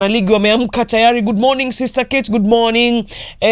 ligi wameamka tayari. Good morning sister Kate, good morning.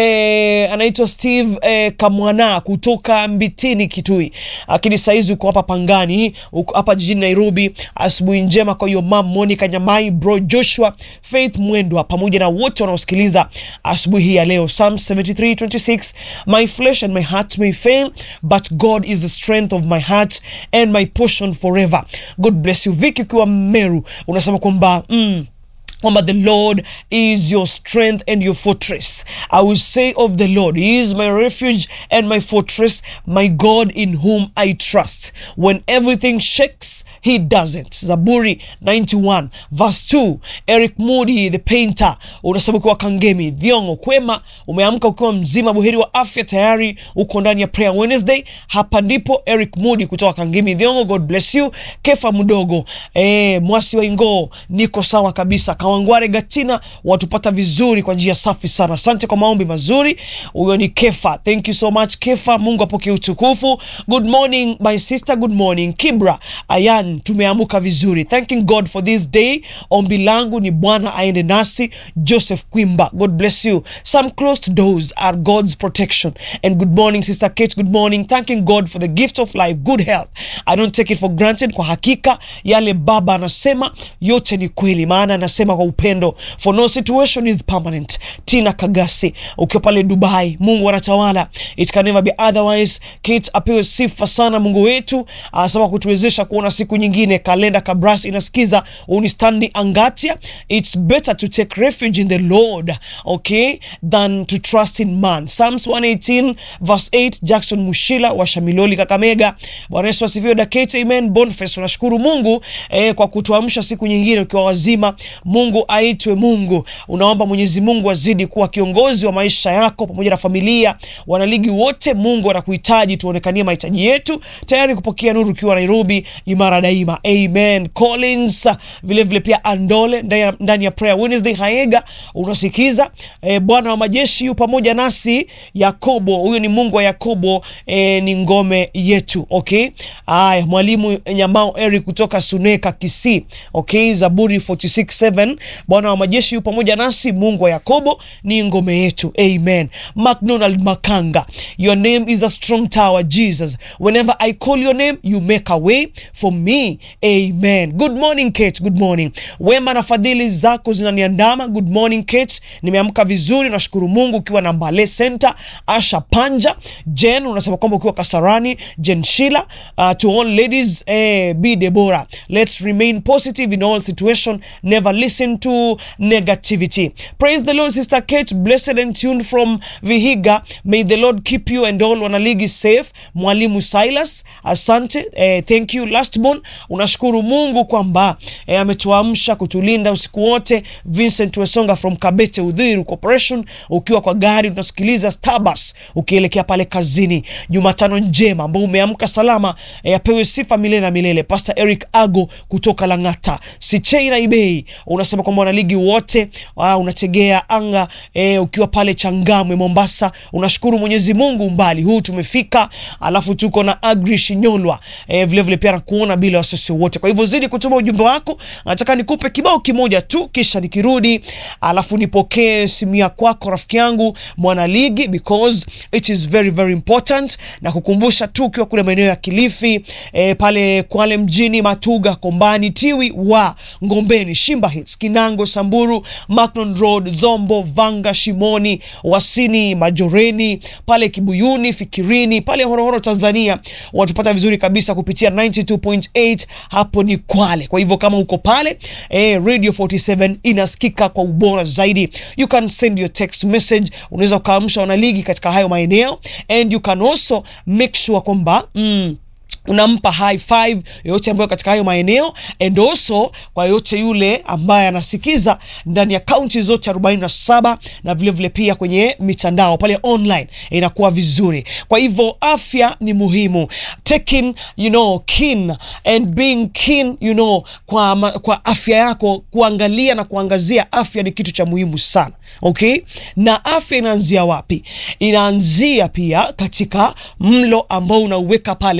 Eh, anaitwa Steve eh, Kamwana kutoka Mbitini Kitui, lakini saizi uko hapa Pangani, uko hapa jijini Nairobi. Asubuhi njema kwa hiyo mam Monica Nyamai, bro Joshua, Faith Mwendwa pamoja na wote wanaosikiliza asubuhi hii ya leo. Psalm 73:26 my flesh and my heart may fail but God is the strength of my heart and my portion forever. God bless you. Vicky ukiwa Meru unasema kwamba mm, kwamba the Lord is your strength and your fortress. I will say of the Lord, He is my refuge and my fortress, my God in whom I trust. When everything shakes, He doesn't. Zaburi 91 verse 2. Eric Moody the painter, unasema ukiwa Kangemi Dhiongo kwema, umeamka ukiwa mzima buheri wa afya, tayari uko ndani ya prayer Wednesday. Hapa ndipo Eric Moody kutoka Kangemi Dhiongo, God bless you. Kefa mdogo eh, mwasi wa Ingoo, niko sawa kabisa Kawangware Gatina watupata vizuri kwa njia safi sana. Asante kwa maombi mazuri. Huyo ni Kefa, thank you so much Kefa, Mungu apokee utukufu. Good morning my sister, good morning Kibra Ayan, tumeamuka vizuri, thanking God for this day. Ombi langu ni Bwana aende nasi. Joseph Kwimba, God bless you. Some closed doors are God's protection. And good morning sister Kate, good morning, thanking God for the gift of life, good health. I don't take it for granted. Kwa hakika yale baba anasema yote ni kweli, maana anasema kwa upendo, for no situation is permanent. Tina Kagasi ukiwa pale Dubai, Mungu anatawala, it can never be otherwise. Kate apewe sifa sana Mungu wetu, anasema kutuwezesha kuona siku nyingine. Kalenda Kabras inasikiza unistandi Angatia, it's better to take refuge in the Lord okay than to trust in man. Psalms 118 verse 8. Jackson Mushila wa Shamiloli Kakamega, Bwana Yesu asifiwe. Dakate, amen. Boniface, unashukuru Mungu eh, kwa kutuamsha siku nyingine ukiwa wazima. Mungu aitwe Mungu. Unaomba Mwenyezi Mungu azidi kuwa kiongozi wa maisha yako pamoja na familia. Wanaligi wote, Mungu anakuhitaji, tuonekanie mahitaji yetu, tayari kupokea nuru ukiwa Nairobi, imara daima. Amen. Collins vile vile pia Andole ndani ya prayer Wednesday Haega unasikiza eh, Bwana wa majeshi yu pamoja nasi. Yakobo, huyo ni Mungu wa Yakobo eh, ni ngome yetu. Okay, haya, mwalimu Nyamao Eric kutoka Suneka Kisii. Okay, Zaburi 46:7 Bwana wa majeshi yu pamoja nasi, Mungu wa Yakobo ni ngome yetu. Amen. McDonald Makanga, your name is a strong tower Jesus. Whenever I call your name, you make a way for me. Amen. Good morning Kate, good morning. Wema na fadhili zako zinaniandama. Good morning Kate, nimeamka vizuri, nashukuru Mungu. Ukiwa na Mbale Center, Asha Panja, Jen unasema kwamba ukiwa Kasarani, Jen Shila, uh, to all ladies, eh, be Deborah. Let's remain positive in all situation, never listen to negativity. Praise the Lord, Sister Kate, blessed and tuned from Vihiga. May the Lord keep you and all wanaligi safe. Mwalimu Silas, asante. Eh, thank you. Lastborn, unashukuru Mungu kwamba eh, ametuamsha kutulinda usiku wote. Vincent Wesonga from Kabete Udhiru Corporation, ukiwa kwa gari unasikiliza Starbucks ukielekea pale kazini. Jumatano njema ambao umeamka salama, eh, apewe sifa milele na milele. Pastor Eric Ago kutoka Lang'ata. Sichei na Ibei unasema kwamba wanaligi wote uh, unategea anga eh, ukiwa pale Changamwe Mombasa. Unashukuru Mwenyezi Mungu umbali huu tumefika, alafu tuko na Agri Shinyolwa eh, vile vile pia nakuona bila wasiwasi wote. Kwa hivyo zidi kutuma ujumbe wako, nataka nikupe kibao kimoja tu, kisha nikirudi, alafu nipokee simu ya kwako rafiki yangu mwanaligi, because it is very very important, na kukumbusha tu ukiwa kule maeneo ya Kilifi eh, pale Kwale mjini, Matuga, Kombani, Tiwi wa Ngombeni, Shimba Hills, Kinango, Samburu, Macnon Road, Zombo, Vanga, Shimoni, Wasini, Majoreni, pale Kibuyuni, Fikirini, pale Horohoro, Tanzania, watupata vizuri kabisa kupitia 92.8 hapo ni Kwale. Kwa hivyo kama uko pale eh, Radio 47 inasikika kwa ubora zaidi. You can send your text message, unaweza ukaamsha wanaligi katika hayo maeneo and you can also make sure kwamba mm, unampa high five yoyote ambayo katika hayo maeneo and also kwa yoyote yule ambaye anasikiza ndani ya kaunti zote 47 na vile vile pia kwenye mitandao pale online inakuwa vizuri. Kwa hivyo afya ni muhimu, taking you know keen and being keen you know kwa, kwa afya yako, kuangalia na kuangazia afya ni kitu cha muhimu sana. Okay, na afya inaanzia wapi? Inaanzia pia katika mlo ambao unauweka pale kwenye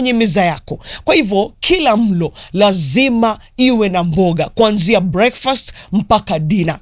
kwenye meza yako. Kwa hivyo kila mlo lazima iwe na mboga kuanzia breakfast mpaka dina.